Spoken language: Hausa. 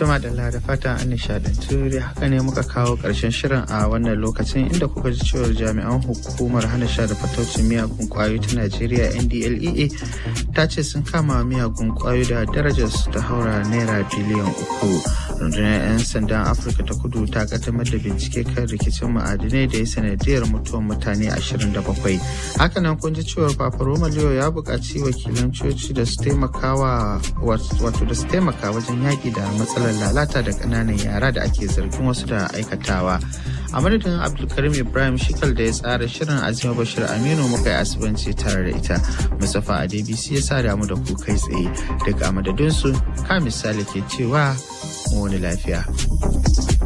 Tuma da da fata an nishadantu da haka ne muka kawo ƙarshen shirin a wannan lokacin inda kuka ji cewar jami'an hukumar hana sha da fataucin miyagun kwayoyi ta Najeriya NDLEA ta ce sun kama miyagun kwayoyi da darajar su ta haura naira biliyan uku. Rundunar 'yan sandan Afirka ta kudu ta kaddamar da bincike kan rikicin ma'adinai da ya sanadiyar mutuwar mutane 27. Hakanan kun ji cewar Papa Roma Leo ya buƙaci wakilan coci da su taimakawa wato da su taimaka wajen yaƙi da matsalar lalata da ƙananan yara da ake zargin wasu da aikatawa. A madadin Abdulkarim Ibrahim Shikal da ya tsara shirin Azima Bashir Aminu muka yi asibanci tare da ita. Mustapha Adebisi ya sa damu da ku kai tsaye daga madadinsu ka misali ke cewa wani lafiya.